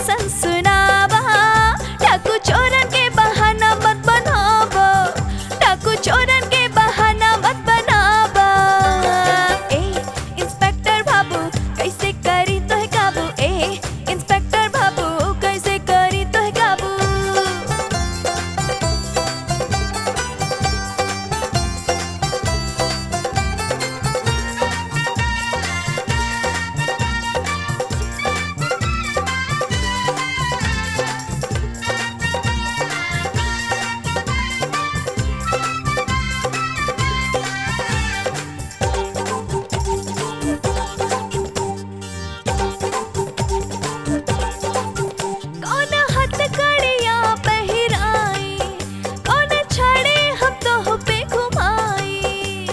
सनसनावा डाकू चोरन के बहाना मत बनावा डाकू चोरन के बहाना मत बनावा ए इंस्पेक्टर बाबू कैसे करी तो है काबू ए इंस्पेक्टर बाबू कैसे करी तो है काबू कौन हथकड़ियाँ पहिराई कौन छड़े हम तो पे घुमाई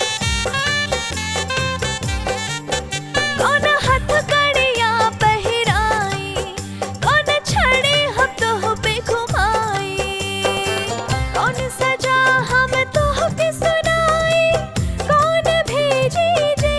कौन हथकड़ियाँ पहिराई कौन छड़े हम तो पे घुमाई कौन सजा हम तो पे सुनाई कौन भेजी जे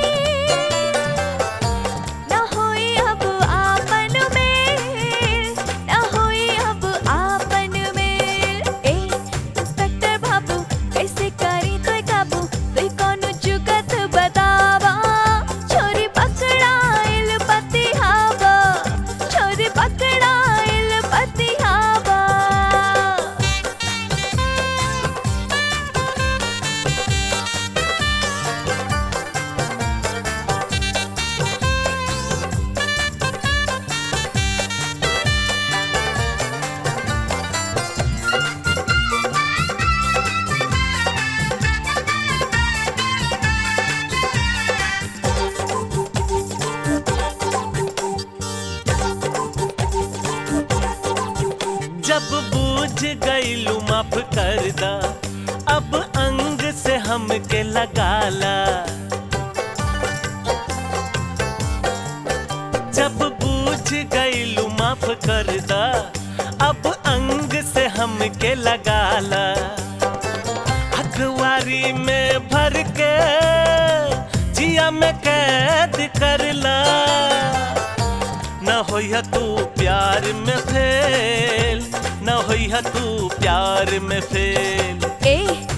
ना होई अब आपन में ना होई अब आपन में ए इंस्पेक्टर बाबू कैसे करी तो काबू तोय कौन जुगत बतावा छोरी पकड़ाइल पतिहावा छोरी पकड़ाइल पतिहावा जब बूझ गईलू माफ कर दा अब अंग से हमके लगाला जब बूझ गईलू माफ कर दा अब अंग से हमके लगाला अखबारी में भर के जिया में कैद करला न होइहा तू प्यार में फेल न होइहा तू प्यार में फेल ए